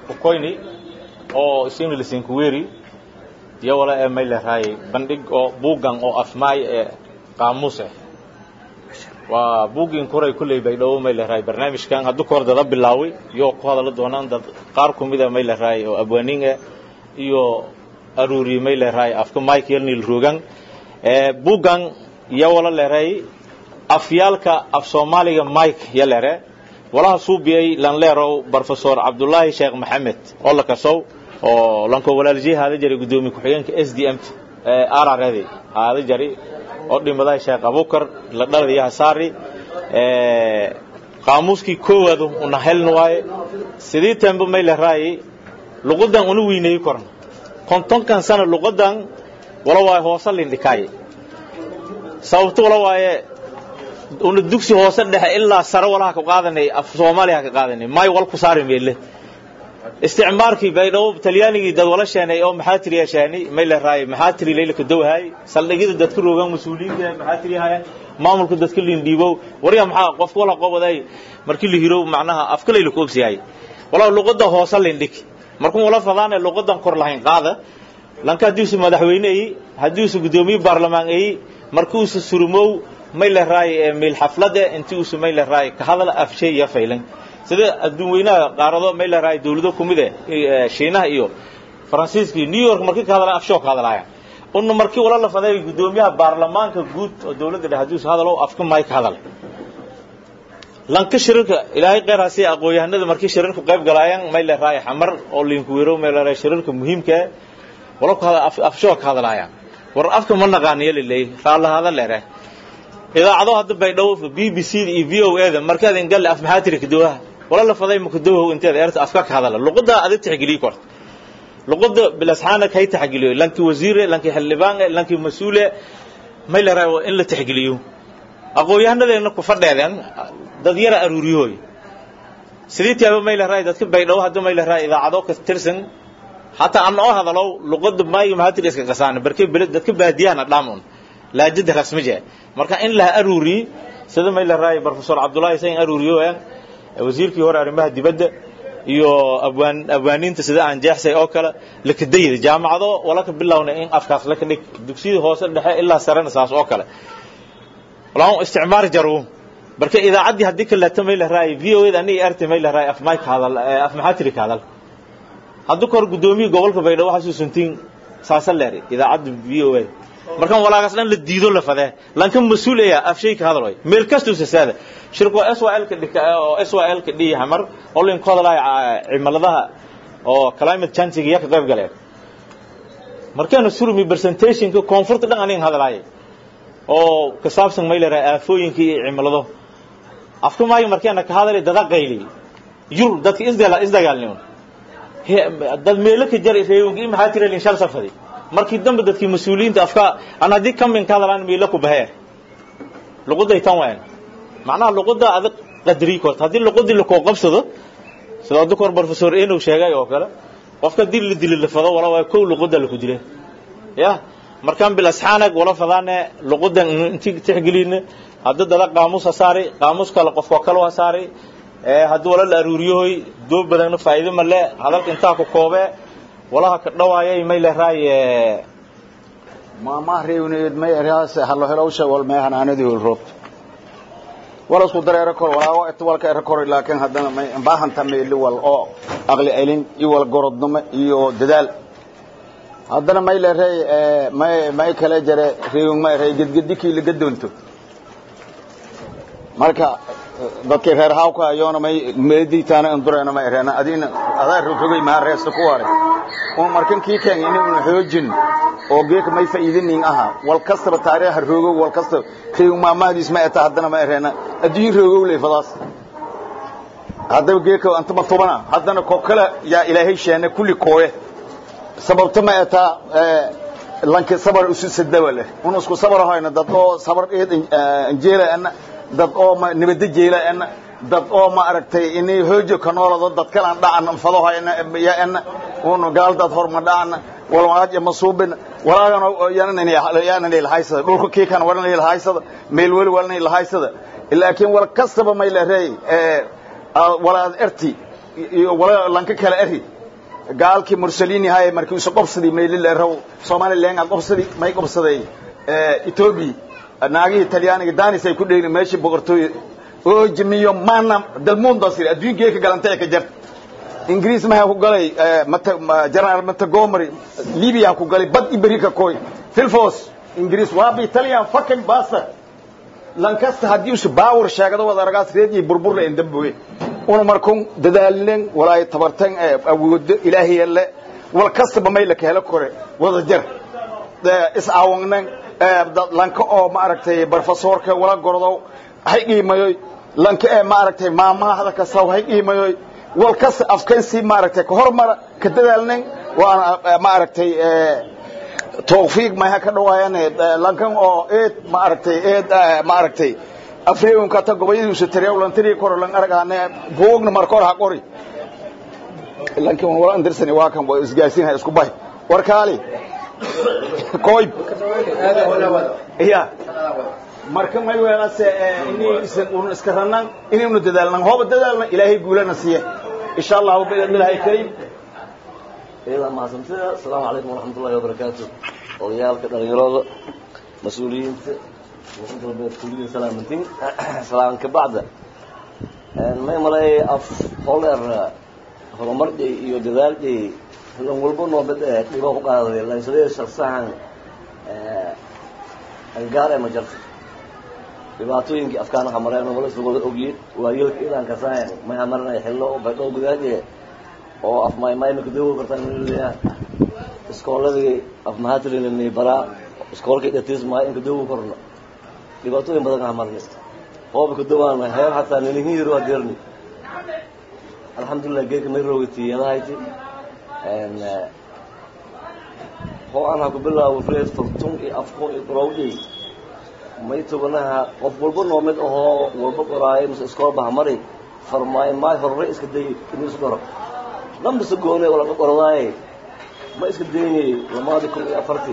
kukoyni oo isina lisinkuweri iyo wala ee may leerahay bandhig oo buuggan oo afmaay ee qaamuus ah waa buuggin kuray kulley bay dhowo may leerahay barnaamijkan hadduu ka hor dada bilaaway iyo ku hadala doonaan dad qaar ku mida may leerahay oo abwaanin ah iyo aruuri may leerahay afka mike yelnil rogan buuggan iyo wala leerahay afyaalka af soomaaliga mike yo leere walaha suubiyey lanleerow professor cabdullaahi sheekh maxamed oo la kasow oo lanko walaaljiye haada jari guddoomiye ku-xigeenka s d m t araredi haada jari oo dhimadahay sheekh abukar la dhaladiyo hasaari qaamuuskii koowaadu una helna waaye sidii tembe may leeraayi luqadan una weyneeyi korna kontonkan sana luqadan wala waaye hoose lindhikaaye sababto wala waaye una dugsi hoose dhexe ilaa sare walaha ka qaadanay af soomaaliya ka qaadanay may wal ku saari meelle isticmaarkii baydhabo talyaanigii dad wala sheenay oo maxaa tiri yeeshaani may la raay maxaa tiri leylka dowhay saldhigyada dadka roogan mas'uuliyiinta maxaa tiri hayaan maamulka dadka liin dhiibow wariya maxaa qof wala qobaday markii la hiro macnaha afka leyla ku obsiyay wala luqada hoose lindhig markuu wala fadaan luqadan kor lahayn qaada lanka hadiisu madaxweyne haddii uu gudoomiye baarlamaan ay markuu uu surumow may la raay meel xaflada intii uu may la raay ka hadal afshay ya faylan sida adduun weynaha qaarado may la raay dawlado ku mid ah shiinaha iyo faransiiska iyo new york markii ka hadalaa afshoo ka hadalaya unna markii wala la faday gudoomiyaha baarlamaanka guud oo dawladda dhexe haddii hadalo afka may ka hadal lanka shirarka ilaahay khayr hasi aqoon-yahanada markii shirarku qayb galaayaan may la raay xamar oo liinku weero may la raay shirarka muhiimka wala ku hadal afshoo ka hadalaya war afka ma naqaaniyo lilay raala hadal leeyahay idaacado hadda baydhabo b b c iyo v o a da markaad ingalle af maxaa tiri kadowaha wala la faday makadowaha inteeda eerta afka ka hadala luqada adig tixgeliyi korta luqada bilasxaana kay tixgeliyo lankii wasiire lankii xildhibaan lankii mas-uule may la raayo in la tixgeliyo aqoon-yahanadeenna ku fadheedeen dad yara aruuriyahooy sidii tiaba may la raayo dadka baydhabo hadda may la raayo idaacado ka tirsan hataa aan oo hadalo luqada maayo maxaa tiri iska qasaana barke dadka baadiyahana dhaamun laajada rasmije marka in la aruuri sida may la raay professor Abdullahi Sain aruuriyo wasiirkii hore arrimaha dibadda iyo abwaan abwaaniinta sida aan jeexsay oo kale la kadayay jaamacado wala ka bilowna in afkaas la ka dhig dugsiyada hoose dhexe ilaa sarena saas oo kale walaa isticmaar jaru marka idaacadii hadii kala tamay la raay VO da ani arti may la raay af mic hadal af maxatiri ka hadal haddu kor gudoomiye gobolka Baydhabo xasuusantiin saasa leeri idaacadda VO markaan walaagaas dhan la diido la fadee lanka mas-uulaya afshay ka hadal way meel kastuu sasaada shirku SYL ka dhika oo SYL ka dhii hamar oo lin kodalay cimiladaha oo climate change iyo ka qayb galeen markaan surumi presentation ka comfort dhan anin hadalay oo ka saabsan meelera aafooyinka iyo cimilado afka maayo markaan ka hadalay dada qayli yur dadka isdala isdagaalnimo dad meelo ka jaray reeyunki maxaa tira lin shal safadi markii dambe dadkii mas-uuliyiinta afka aan haddii kamin ka hadalaan miila ku baheer luqaday tan wayan macnaha luqada adag qadri korta haddii luqadii lakoo qabsado sida hadda kor professor enow sheegay oo kale qofka dil la dili la fado wala waa kow luqada laku dilay ya markaan bil asxaanag wala fadaane luqadan intii tixgelina hadda dada qaamuus ha saari qaamuus kale qofka kale ha saari haddii wala la aruuriyohoy doob badanna faa'iido ma le hadalka intaa ku koobee walaha ka dhawaayay may la raaye maama reewneed may eraas hallo helowsha wal may hanaanadii wal roob wala isku dareero kor walaawo et walka era kor laakiin haddana may baahan tameeli wal oo aqli celin iyo wal gorodnimo iyo dadaal haddana may la reey may may kala jare reew may reey gedgedikii la gadoonto marka dadkii reer hawka ayoona may meediitaana indurayna ma ereena adiina adaa rogay maa reesta ku waray oo markan kii keen inuu xoojin oo geeka may faa'iidinin aha wal kastaba taariikh rogow wal kastaba reew maamahdiis ma eta haddana ma ereena adduun rogow leh fadaas haddaba geeka anta ma tubana haddana ko kale yaa ilaahay sheene kulli kooye sababta ma eta lanki sabar usu sadawa leh un isku sabar hayna dad oo sabar eed injeela ana dad oo ma nibada jeela ana dad oo ma aragtay inay hoojo ka noolado dad kale aan dhacan fadahayna ya ana un gaal dad horma dhacan walwaaj ma suubin walaagan yaana yaana ilahaysada dhulka kii kan waran ilahaysada meel wali waran ilahaysada laakiin wal kastaba may la reey ee walaad erti iyo wala lanka kale eri gaalkii mursaliin yahay markii isu qobsadii maylile raw somalilenga qobsadii may qobsaday etoobiya naagihii talyaaniga danis ay ku dhegni meeshii boqortooy oo jimiyo maana dalmuundasir adduunkee ka galantay ka jarta ingiriis maha ku galay general montgomery libya ku galay bad iberika koy filfos ingiriis waabi italian fucking bastard lankasta haddii usu baawar sheegado wada aragaas reedii burburla en damboge una markun dadaalinen walaay tabartan awoodo ilaahiyale wal kastaba mayla ka helo kore wada jar is-aawangnen lanka oo maaragtay professorka wala gordow hay qiimayoy lanka ee maaragtay maamaahda kasaw hay qiimayoy wal kasta afkan si maaragtay ka hormara ka dadaalnen waana maaragtay tawfiiq ma ka dhawaayaan lankan oo eed maaragtay eed maaragtay afreegunka ta gobayadiisu tareewlantiri kor lan aragaane buugna marka hor ha qori lankan wala andirsani waa kan isgaarsiinha isku bahay war kaali koyb ya marka may weelase inay isan un iska ranaan inaynu dadaalnan hooba dadaalna ilaahay guulana siiye insha allahu biidnillahi kariim إذا ما سمتها السلام عليكم ورحمة الله وبركاته وليالك دليرود مسؤولين وحمد ربي كلين سلامتين سلام كبعد ما يمرأي أف هولر هرمرد iyo dadaalkii lan walba noo bad dhibo ku qaaday lan sidee shakhsahan ee angaar ma jirto dhibaatooyinkii afkaanaha mareen wala suuqada ogiyay waa yilka ilaan ka saayan ma hamarnay xillo oo badho gudaadii oo af maymayna ku dawo kartaan leeyahay iskooladii af mahadrinay baraa iskoolkii dhatisma in ku dawo korno dhibaatooyin badan ah marnay hoob ku dawaana heer hataa nin hiiro adeerni alxamdulillah geedka may roogati yadahayti en hoo aan ha ku bilaabo freed furtun iyo afkoon iyo qorowdii may toganaha qof walba noo mid ahoo walba qoraayo mise iskool baha mari farmaayo maay horre iska day inuu isu qoro lambisa goone oo laga qorodaaye ma iska daynay lamaadi kun iyo afartii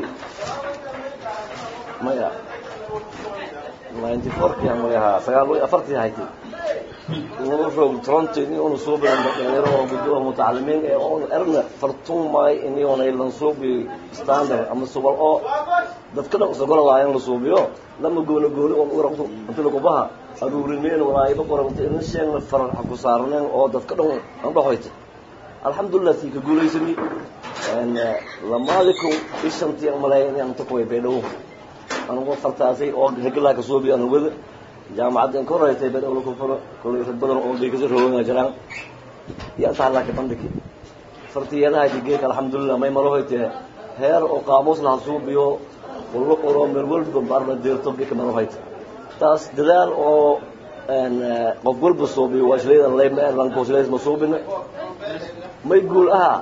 maya ninety fourkii magaha sagaal iyo afartii hayti inaba roog toronto ini una soo badan dhalinyaro oo guddoha mutacalimiin ee oon erna fartun maay ini onay lan suubi standard ama subal oo dadka dhan isagola waa in la suubiyo lama gooni gooni oon uraqdo inta lagubaha aruurineen walaayba qoranta ina sheegna farar ku saarneen oo dadka dhan aan dhahoyta alxamdulilah tii ka guulaysani lamaadi kun iyo shantii aan maleeya inaan inta kuway baydhabo anugu fartaasay oo hegelaha ka suubiyo aan wada jaamacadda ka horeytay baydhabo laku furo kolay rag badan oo bay kasoo roogana jiraan iyo inta halaa ka bandhigi fartiyadaha digeeka alxamdulilah may malahoyte heer oo qaamuus laha suubiyo walba qoro meel walba baarna deerto bika malahoyte taas dadaal oo qof walba suubiyo waa shlaydan leyma lankooshlays ma suubina may guul ahaa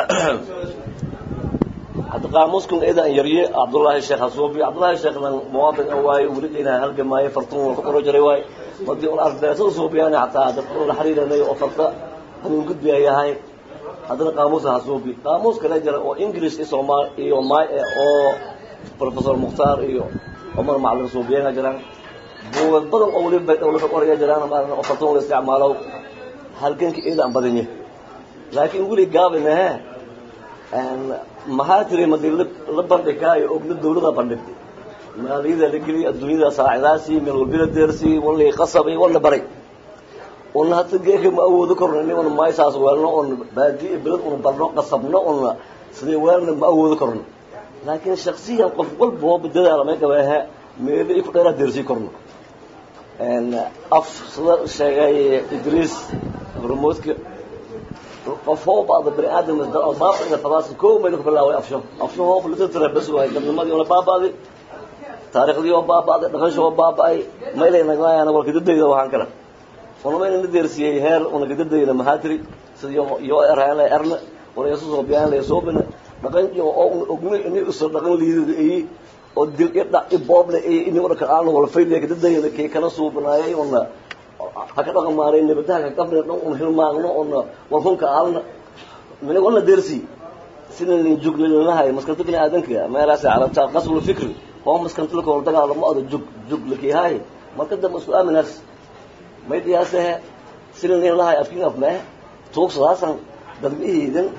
hadda qaamuuskun eedan yarye cabdullaahi sheekh hasuubi cabdullaahi sheekh lan muwaadin an waaye weli inaa halgamaayo fartun wal ka qoro jiray waaye madii un ardeetada suubiyaana xataa dad la xiriiranay oo farta hanuun gudbiya yahay haddana qaamuusa hasuubi qaamuus kale jira oo english iyo soomaal iyo may oo professor mukhtaar iyo cumar macalin suubiyaana jiraan buugag badan oo weliba bay dhowla ka qoraya jiraan maarna oo fartun la isticmaalo halganka eedan badanye laakiin weli gaabinahe maxaa tiri madi la bandhigaayo ogna dawlada bandhigtay maaliyada la geliyay adduunyada saacidaasi meel walbila deersi wala qasabay wala baray una hata geeka ma awoodo korno inaguna maysaas weelno on baadi beled una barno qasabno una sidee weelna ma awoodo korno laakiin shaksiyan qof walba oo dadaala may gabeehe meelo i ku dheeraa deersii korno af sida sheegay idriis hormoodka qof hoo baada bani aadam baabada fadaas koo mayna ku bilaaway afsho afsho hoo fulita tira bas waay dadnimadii ona baabaaday taariikhdii oo baabaaday dhaqanshi oo baaba'ay maylay nagnaayana walka dadayda waxaan kale una mayna na deersiyey heer una gadadayda mahaatiri sida yoo erhaan la erna wala yasu soo biyaan la yasoobina dhaqan iyo oo ogni ini uso dhaqan liidada iyi oo dil i dhac i booble iyo ini una kaqaano wala fayliya gadadayda kii kana suubinaayay una haka dhaqan maaray nabadaha ka qabna dhan un hilmaagno una warhunka aalna mina wala deersi sida nin juglilinahay maskanta bini aadanka meelaas carabta qasbul fikri oo maskanta lako dagaalamo ada jug jug lakiyahay marka dambe isku aaminaas may dhiyaasahe sida nin lahay afkin af mee tuugsadaasan dadmihiidan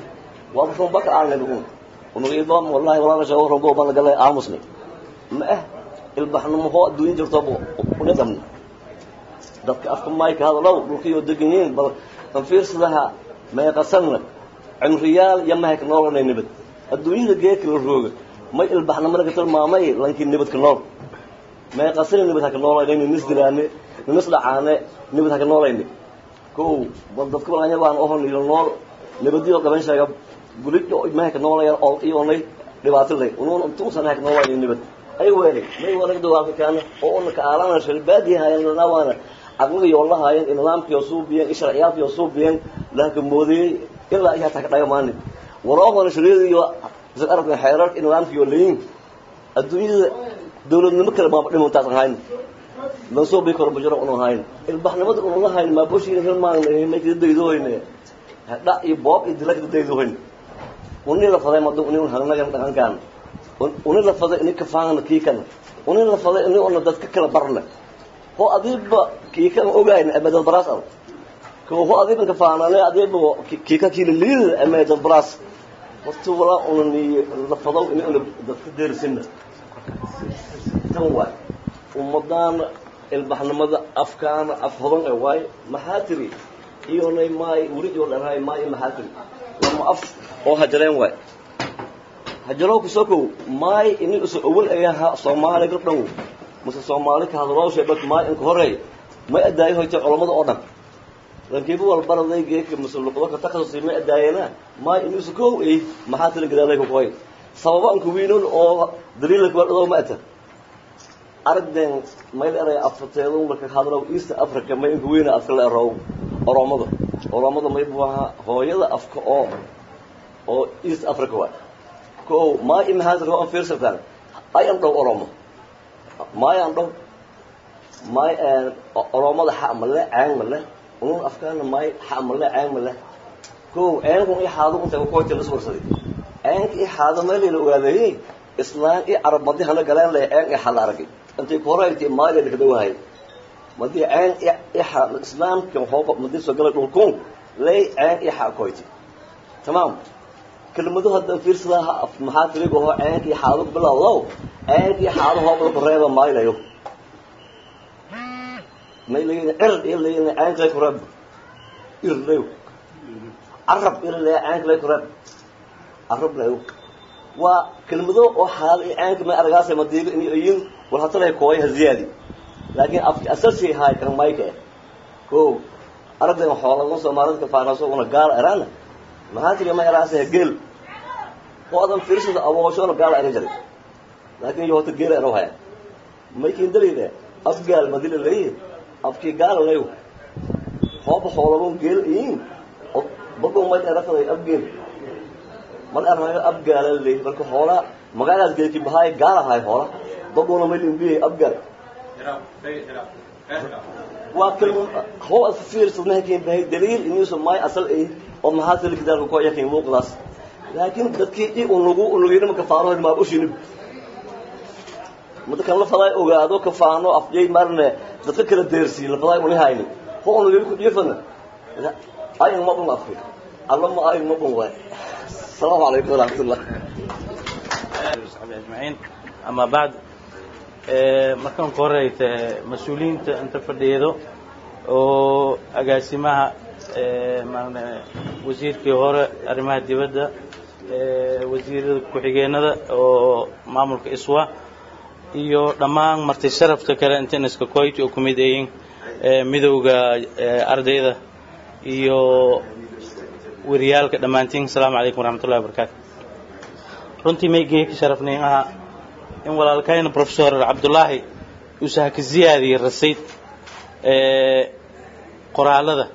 waa runba ka aanay ugu unugiidom wallahi walaala shawo runba baan galay aamusni ma ah ilbaxnimo hoo adduunyo jirto una dhamni dadka afka mayka hadalow dhulkiyo degan yihiin bal an fiirsadaha meeqasanna cimriyaal iyo mahayka noolanay nibad adduunyada geedka la rooga may ilbaxnimo laga tilmaamay lankii nibadka nool meeqasana nibad haka noolayna nis dilaane ninis dhacaane nibad haka noolayni ko bal dadka balanya baan ohon ilo nool nibadiyo qaban sheega gulijo mahayka noolayaan ol iyonay dhibaatilay unuun intuusan haka noolayni nibad ay weelay may walaga dawaalka kaana oo una ka aalana shalbaadi hayan lanawaana aqliga yoo lahaayeen nidaamkiyo suubiyeen sharciyaadkiyo suubiyeen laakin moodiyey ilaa iyo hataa ka dhagamaani waroogana shariida iyo isag aragna xeerarka nidaamkiyo layin adduunyada dawladnimo kale maaba dhimantaas ahayn lan soo bii karo bajaro unu ahayn ilbaxnimada unu lahayn maaboshiina hilmaanay may kada daydohoyne dha iyo boob iyo dila kada daydohoyn uni la faday madu uni hagnagan dhaqankaan uni la faday ini kafaana kiikana uni la faday ini una dadka kala barna ho adiiba kiikan ogayn ama dad baraas al ko ho adiiban kafaanane adiiba kiika kiila liida ama dad baraas horta walaa una ni la fadow ini una dadka deersina tan waay ummadaana ilbaxnimada afkaana af hodan e waay maxaa tiri iyonay maay weli iyo dharaay maay maxaa tiri lama af oo hajareen waay hajarow kusokow maay ini uso awal ayaha soomaali ka dhow mase soomaali ka hadalooshe bak maay inka horey may adaayo hoytay culammada oo dhan lankiiba walbaraday geeka mase luqdo ka takasusi may adaayeena maay ini uso kow ey maxaa tiri gadaalay kukoy sababa anka wiinon oo daliila kabadhadoo ma ata aragden mayl eray afateedo marka hadalow east africa may inka weyna afka la erow oromada oromada may buaha hooyada afka oo oo east africa waay ko maa imahaasir ho an fiirsataan ay an dhow oromo maay an dhow maay oromada xa male ceen male unun afkaana maay xa male ceen male ko ceenkun i xaado unta kukoyta lis warsaday ceenka i xaado meelayla ogaadeeyey islaan i carab madi hana galeen leh ceen i xala aragay intay ku horaytay maaliya dhakadawahay madii ceen i xa islaamka hooba madii soo galay dhulkun lay ceen i xa koyti tamaam kelmadu haddan fiirsadaha maxaa tirigaho ceenkii xaado bilowdow ceenkii xaado hoobla kureeba maylayo may layin cird iyo layin ceenklay kureeb irlayo carab irlaya ceenklay kureeb carab layo waa kelmado oo xaado iyo ceenka may aragaasa madiiba in ayin wal hatalay kooy ha ziyaadi laakiin afki asasi haay kan mayka eh ko aragdan xooladan soomaalida faanaso una gaal erana maxaa tiri ma eraasa geel oo adan fiirsada abooshoona gaala era jaray laakiin yoota geela ero haya maykin dalayda af gaal madila leeyi afkii gaala leyo hooba xoolabon geel iin bago may erafaday af geel mal erayo af gaala leey marka hoola magaalaas geelki bahaay gaala haay hoola bagona may limbiyay af gaal waa kelma hoo as fiirsad mahakin bahay daliil inuusa may asal ay oo maxaa tili kitaabka ko yakin muuqdaas laakiin dadkii i unugu unugina kafaano maa ushinib mada kan la faday ogaado kafaano afjay marne dadka kala deersiin la faday uni hayni ho unugina ku dhifana ayin ma bun afki alla ma ayin ma bun waay asalaamu calaykum waraxmatullah ajmaciin ama bacd markaan ku horeyta mas-uuliyiinta inta fadhiyeedo oo agaasimaha wasiirkii hore arrimaha dibadda wasiirada ku-xigeenada oo maamulka iswa iyo dhammaan marti sharafta kale inteniska coit oo kumid ayiin midowda ardayda iyo wariyaalka dhammaantiin asalaamu calaykum waraxmatullahi wabarakaatu runtii may geeka sharafnayn ahaa in walaalkayna professor cabdullaahi uusaha ka ziyaadiyey rasayd qoraalada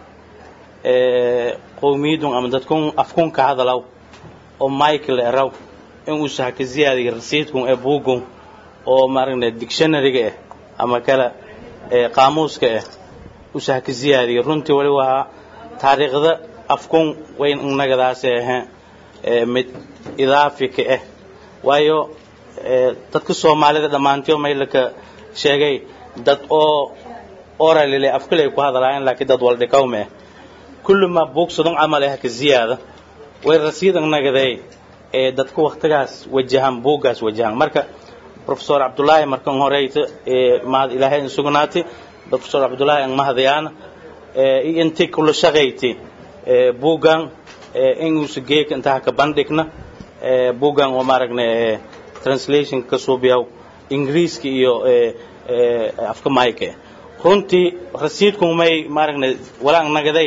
qowmiyadun ama dadkun afkun ka hadalaw oo michael eraw in uusaha ka ziyaadiyey rasiidkun ee buugun oo maaragna dictionaryga ah ama kale qaamuuska ah uusaha ka ziyaadiyey runtii wali waa taariikhda afkun wayn innagadaasi ahayn mid idaafi ka ah waayo dadka soomaalida dhammaantiyo maylaka sheegay dad oo oralile afkale ku hadalaayeen laakiin dad waldhikawme ah kulli ma buugsadon camal ah ka ziyaada way rasiidan nagaday ee dadka waktigaas wajahan buuggaas wajahan marka professor cabdullaahi markan horeyta ee mahad ilaahay in sugnaatay professor cabdullaahi an mahadayaana iyo intii kula shaqayti buuggan inuusa geeka intaa ka bandhigna buuggan oo maaragna translation ka suubiyaw ingiriiska iyo afka mayke runtii rasiidku may maaragna walaan nagaday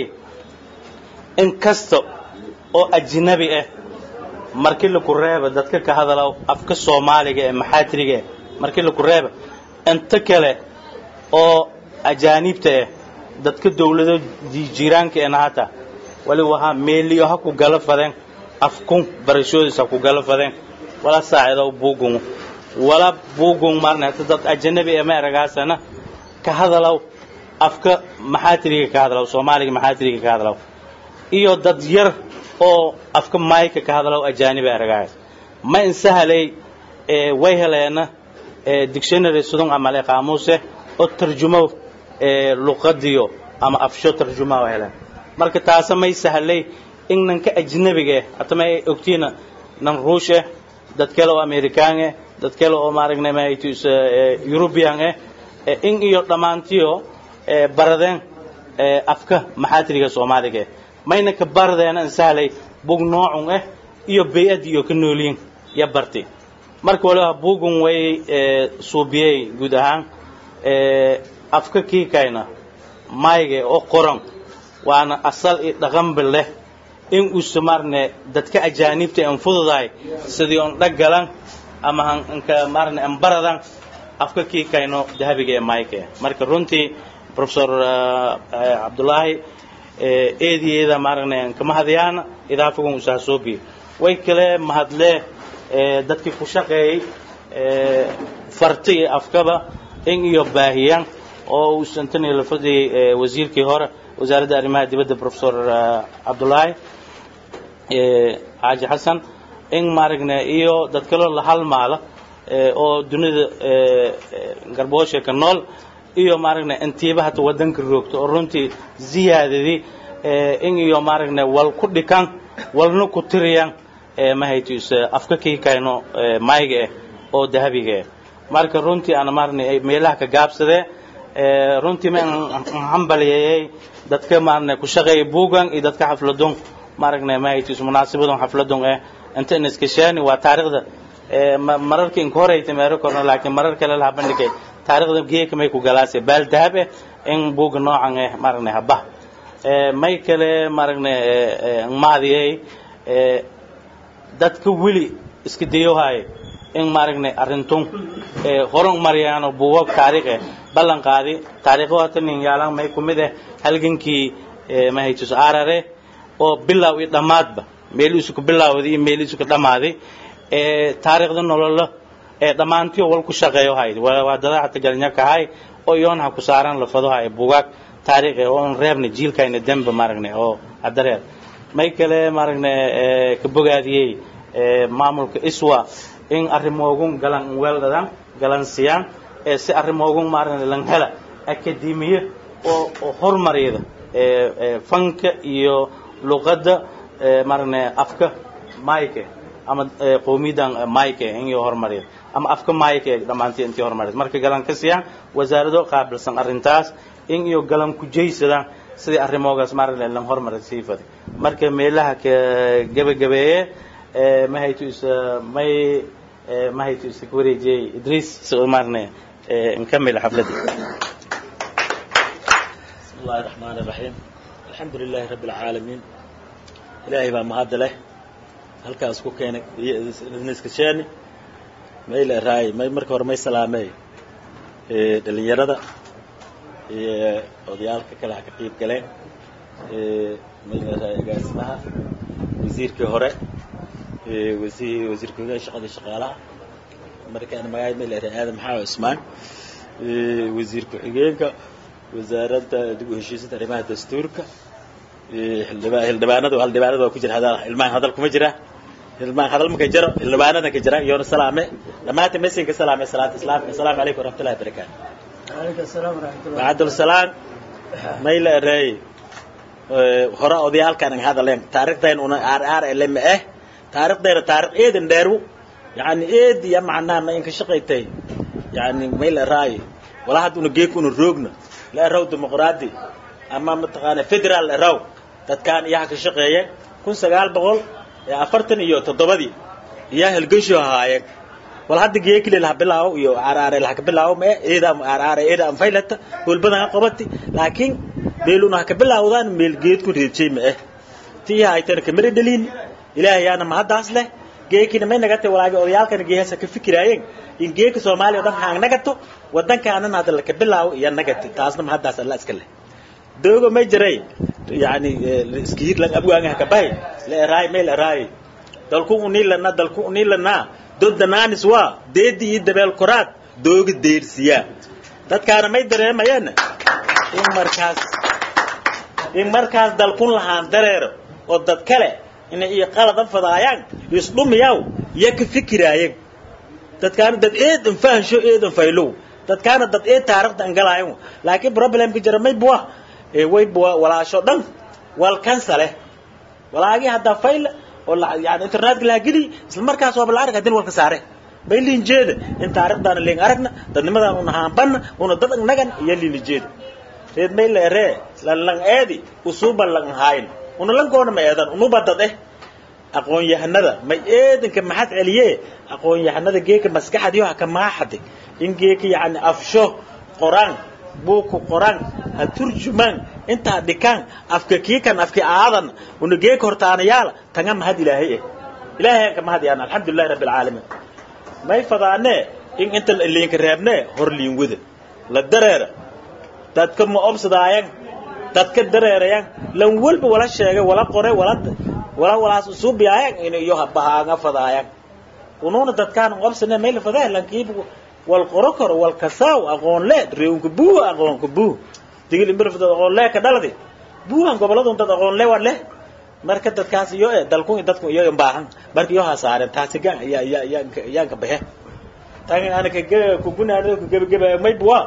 in kasta oo ajnabi ah markii laku reeba dadka ka hadala afka soomaaliga ee maxaatiriga eh markii laku reeba inta kale oo ajaanibta ah dadka dawlado jiiraanka ee nahata wali wahaa meeliyo ha ku gala fadeen afkun barashoodiis ha ku gala fadeen wala saacido buugun wala buugun marna dad ajnabi ee ma eragaasana ka hadalaw afka maxaatiriga ka hadalaw soomaaliga maxaatiriga ka hadalaw iyo dad yar oo afka mayka ka hadalaw ajaaniba eragaas ma insahalay way heleena dictionary sudun amale qaamuuse oo tarjumo luqadiyo ama afsho tarjuma oo heleen marka taasa may sahlay in nanka ajnabiga hata may ogtiina nan ruush eh dad kale oo amerikaan eh dad kale oo maaragna maytus european eh in iyo dhammaantiyo baradeen afka maxaatiriga soomaaliga eh mayna ka baradeena in sahlay bug noocun eh iyo bay-ad iyo ka nooliyin ya barti marka waliba bugun way suubiyey guud ahaan afka kiikayna mayga oo qoran waana asal iyo dhaqanba leh in uusa maarne dadka ajaanibta an fududahay sidii on dhaggalan ama hanka maarne an baradan afka kiikayno dahabiga ee mayka marka runtii professor cabdullaahi eediyeeda maaragna kama hadayaana idaafagun usaha soobiye way kale mahadle dadkii ku shaqeeyey farti iyo afkaba in iyo baahiyaan oo uu santani la fadhiyey wasiirkii hore wasaaradda arrimaha dibadda professor cabdullaahi xaaji xasan in maaragna iyo dad kaloo la halmaala oo dunida garboosha ka nool iyo maaragna intiiba hata wadanka roogto oo runtii ziyaadadii in iyo maaragna wal ku dhikan walna ku tiriyan mahaytus afka kiikayno mayga eh oo dahabiga eh marka runtii ana maaragna meelaha ka gaabsadee runtii ma hambalyeeyey dadka maaragna ku shaqeeya buugan iyo dadka xafladun maaragna mahaytus munaasabadun xafladun eh inta in iskashaani waa taariikhda mararka inka horeyta meero korno laakiin marar kale laha bandhigay taariikhda geeka may ku galaase baal dahab eh in buuga noocan eh maaragna habah may kale maaragna maadiyey dadka weli iska dayohaye in maaragna arrintun horan maryaano buugag taariikh eh ballan qaadi taariikho hata nin yaalan may ku mid eh halgankii mahaytus arare oo bilow iyo dhammaadba meelihiisu ku bilawday iyo meelihiisu ku dhammaaday taariikhda nololo ee dhammaantiyo wal ku shaqeeyo hayd waa dada hata galinyarka hay oo iyoon ha ku saaran lafado hay buugaag taariikh oo on reebna jiilkayna demba maaragna oo adareer may kale maaragna ka bogaadiyey maamulka iswa in arrimoogun galan weeldhadan galan siyaan si arrimoogun maaragna lan hela akademiye oo oo horumariyada fanka iyo luqadda maaragna afka mayke ama qowmiyadan mayke inyo horumariya ama afka mayke dhammaantii intii horumariyad marka galan ka siyaan wasaarado qaabilsan arrintaas in iyo galan ku jaysadaan sidii arrimoogaas maaragna lan horumari sii faday marka meelaha ka gebagabeeye mahaytu is may mahaytu is ka wareejiyey idriis si maaragna nkamila xafladii بسم الله الرحمن الرحيم الحمد لله رب العالمين إلهي بقى مهد له halkaas ku keenay iskasheeni mayl raay may marka hore may salaamey dhalinyarada iyo odayaalka kale ha ka qiib galeen mayl raay agaasimaha wasiirkii hore wasiir wasiirka hoggaan shaqadii shaqaalaha markaan magaay mayl raay aadan maxaa ismaan wasiir ku-xigeenka wasaaradda dib u heshiisinta arrimaha dastuurka xildhibaanadu haldhibaanadu waa ku jira hadal ilmahan hadal kuma jira ilmahan hadal ma ka jiro xildhibaanadan ka jira iyoona salaame dhammaantiin mesinka salaame salaata islaamka asalaamu calaykum waraxmatullahi wabarakaatu وعليكم السلام ورحمة الله wacabdulsalaam mayla ereey hore odayaalkan ang hadaleen taarikhdayn una aar aar ele ma eh taarikhdeena taarikh eedan dheeru yani eedi ya macnaha ma inka shaqaytay yani may la raayi walaa hadda una geek una roogna la eraw dimuqraadi ama mataqaana federal la eraw dadkaan iyaha ka shaqeeyeen kun sagaal boqol afartan iyo toddobadii iyaa helgesho ahaayeen wal hadda geekile laha bilaawo iyo aaraare laha ka bilaawo ma eeda aaraare eeda am faylata hulbadan ha qabati laakiin meeluna ha ka bilaawdaan meel geedku reebjay ma eh tii haytana kamari dhalin ilaahay yaana mahaddaas leh geekina may nagatay walaagi odayaalkana geehasa ka fikiraayeen in geeka soomaaliya o dhan haang nagato wadankaanana hadda laka bilaawo iyo nagati taasna mahaddaas alla iska leh doogo may jiray yani iskihir lang abwaanga hakabahay la eraay may la eraay dalku unilana dalku unilana doddanaanis waa deedi iyo dabeel koraad dooga deersiyaa dadkaana may dareemayaan in markaas in markaas dalkun lahaan dareero oo dad kale inay iyo qaladan fadaayaan isdhumiyaw iyo ka fikiraayeen dadkaana dad eedan fahansho eedan faylow dadkaana dad eed taarikhda angalaayan laakiin problemka jira may buwa way buwa walaasho dhan wal kansale walaagii haddaa fayla oo yani internetka laha geli isla markaas waaba la arag hadin walka saare bay liin jeeda in taarikhdaana liin aragna dadnimadaan una haambanna una dad nagan iyo liin jeeda reed may la eree lan lang eedi usuuba lang haayn una lankoona ma eedan unuba dad eh aqoon yahanada may eedanka maxad celiye aqoon yahanada geeka maskaxadiyo ha ka maaxade in geeka yani afsho qoraan buuku qoraan ha turjumaan intaa dhikaan afka kiikan afki aadan una geeka hortaanayaala tanga mahad ilaahay eh ilaahay ka mahad yaana alxamdulillahi rabbi alcaalamiin may fadaanee in inta liinka reebnee hor liin wada la dareera dadka ma obsadaayan dadka dareerayan lan walba wala sheegay wala qoray wala wala walaas usuubiyaayan in iyo bahaanga fadaayan unuuna dadkaan obsane meel fadaa lankiib wal qoro karo wal kasaaw aqoon le reewka buu aqoon ku buu digil imbir fadada aqoon le ka dhaladi buuhan goboladu dad aqoon le war leh marka dadkaas iyo ee dalku dadku iyo baahan marka iyo hasaareen taasi gaan ya ya ya yaanka bahe tan ana ka ku gunaano ku gabagaba may buwa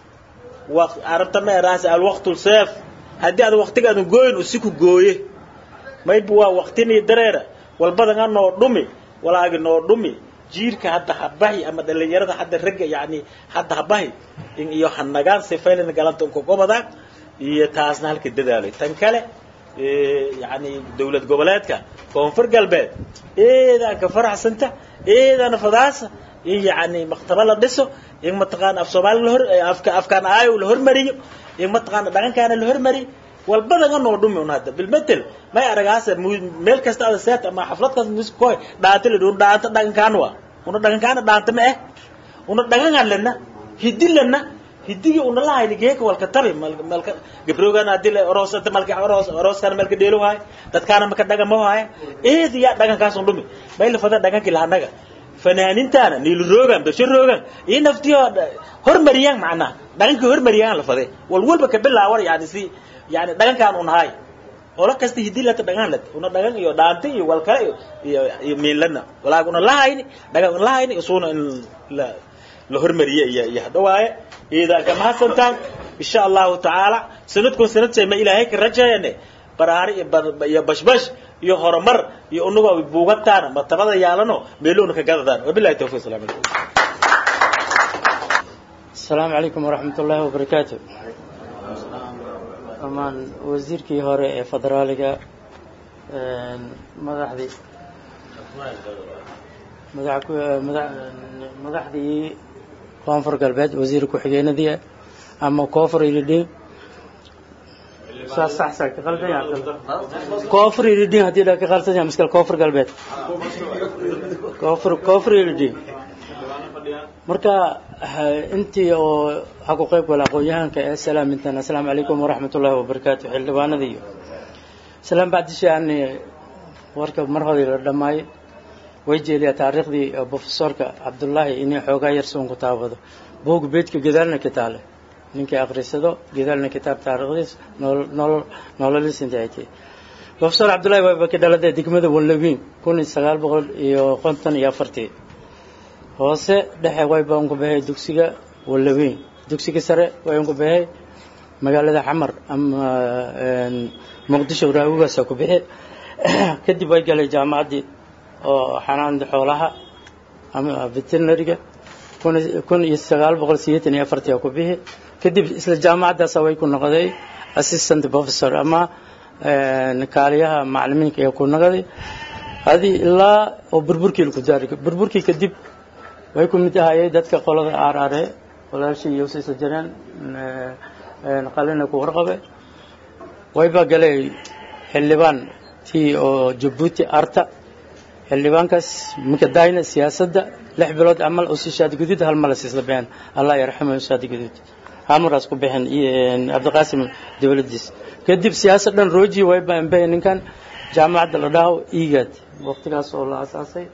waqt arabta ma raas al waqtu sayf hadii aad waqtigaadu gooyin usiku gooye may buwa waqtini dareera walbadan noo dhumi walaagi noo dhumi jiirka hadda habahi ama dhalinyarada hadda ragga yani hadda habahi in iyo hanagaan sifayn galanta ku gobada iyo taasna halka dadaalay tan kale yani dawlad goboleedka koonfur galbeed eedaan ka faraxsanta eedaan fadaasa in yani maktaba la dhiso in mataqaana af soomaali lahor afka afkaan aayo la hormariyo in mataqaana dhaqankaana la hormariyo walbadaga noo dhumi un hadda bilmetel may aragaasa meel kasta ada seet ama xaflad kasta music koy dhaanta la dhuun dhaanta dhaqankaan waa una dhaqankaana dhaanta ma eh una dhaqangaan lena hidi lena hidigi una lahayni geeka walka tabi malka gabroogan hadii la oroosata malka oroos orooskana malka dheelo haay dadkaana maka dhagan ma haaya eedi yaa dhaqankaas un dhumi may la fada dhaqankii lahanaga fanaanintaana niilu roogan bersho roogan iyo naftiyo hormariyaan macnaha dhaqankii hormariyaan la fade wal walba ka bilaawan yani si yani dhaqankaan un haay olo kasta hidii lata dhagan lat una dhagan iyo dhaanta iyo wal kale iyo iyo miinlana walaag una lahayni dhagan una lahayni isuuna in la la hormariye iyo iyo hadda waaye iidaa ka mahadsantaan insha allahu tacaala sanadkun sanad ma ilaahay ka rajeeyane baraari iyo bashbash iyo horumar iyo unagoo buugataana martabada yaalano meeloona ka gadadaan wabilahi tawfiq salaam alaikum السلام عليكم ورحمة الله وبركاته amaan wasiirkii hore ee federaaliga madaxdii madaxdii koonfur galbeed wasiir ku-xigeenadii ama koonfur ilidhin koonfur ilidhin haddii dha ka qalsan yahay miskal koonfur galbeed koonfur koonfur ilidhin marka intii oo ha ku qayb gala aqoon-yahanka ee salaamintan assalaamu calaykum waraxmat ullahi wabarakaatu xildhibaanada iyo salaan bacdisha ani warka mar hoday la dhammaayay way jeeliyaa taariikhdii profesorka cabdullaahi inay xoogaa yar soon ku taabado buug beedka gadaalna kitaale ninkii akhrisado gadaalna kitaab taariikhdiis nolol nololis inta ay tahay profesor cabdullahi waaba ka dhaladee degmada wallawiin kun iyo sagaal boqol iyo konton iyo afartii hoose dhexe way baan ku baxay dugsiga wallaweyn dugsiga sare way ku baxay magaalada xamar ama muqdisho raawigaasa ku bixi kadib way galay jaamacaddii oo xanaanada xoolaha ama veterinariga kun iyo sagaal boqol sideetan iyo afartii ku bixi kadib isla jaamacaddaasa way ku noqday assistant professor ama kaaliyaha macalimiinka ee ku noqday adi ilaa oo burburkii laku daari burburkii kadib way ku mid ahayay dadka qolada aarare walaashii iyo siisa jireen qalina ku warqabe wayba galay xildhibaan tii oo jabuuti arta xildhibaankaas minka daayna siyaasadda lix bilood camal oo si shaadi guduud hal mala siisla bixin allah yarxamo shaadi guduud hamaraas ku bixin cabdiqaasim dowladdiis kadib siyaasad dhan rooji wayba ambaya ninkan jaamacadda la dhaho igad waqtigaas oo la asaasay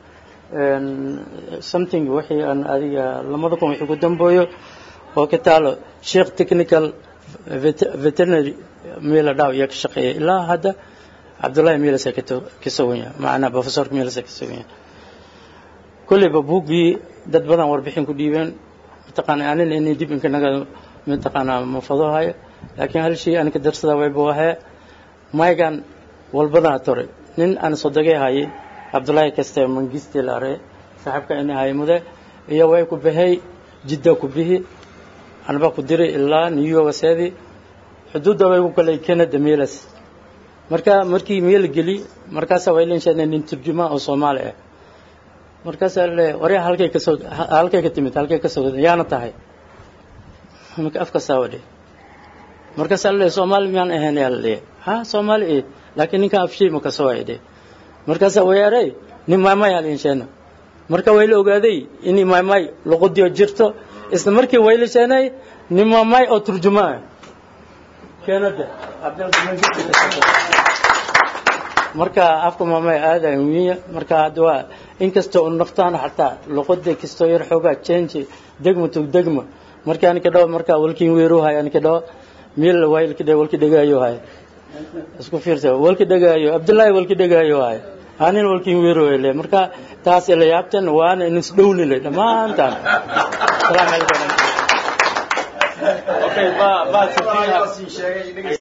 something wixii aan adiga lamada kun wixii ku dambeeyo oo ka taalo sheekh technical veterinary meel la dhaho iyo ka shaqeeya ilaa hadda cabdullahi miilasa ka soganya macnaa professorka miilasa ka soganya kolleyba buuggii dad badan warbixin ku dhiibeen mataqaana anina inay dib inka naga mataqaanaa mafado hayo laakiin hal shay anka darsada wayba wahee maygan walbadaa tore nin aan sodogay hayay cabdullaahi kaste mangiste laare saaxiibka ina hay mude iyo way ku baxay jidda ku bihi anba ku diray ilaa new york seedi xuduudda way ku galay canada meelas marka markii meel geli markaasa way leenshaadeen nin turjuma oo soomaali ah markaasaa le waryaa halkay ka soo halkay ka timid halkay ka soo yaana tahay marka afka saawadhe markaasaa le soomaali miyaan ahayn yaa la leeyahay ha soomaali eh laakiin ninkan afshay ma ka soo aydhe markaasaa wayaaray nin maamay halinsheena marka way la ogaaday in maamay luqadiyo jirto isla markii way la sheenay nin maamay oo turjumaa keenada marka afka maamay aada wiya marka hadda waa inkastoo u naftaan xataa luqada kastoo yar xoogaa change degma tug degma marka anika dhawo marka walkin weeru hay anika dhawo meel waylka dhe walki dhegaayo hay isku fiirsa walki dhegaayo abdullaahi walki dhegaayo hay anin walkin weeru hele marka taas ila yaabtan waana in isdhowlile dhammaantaan salaamu calaykum Okay, ba ba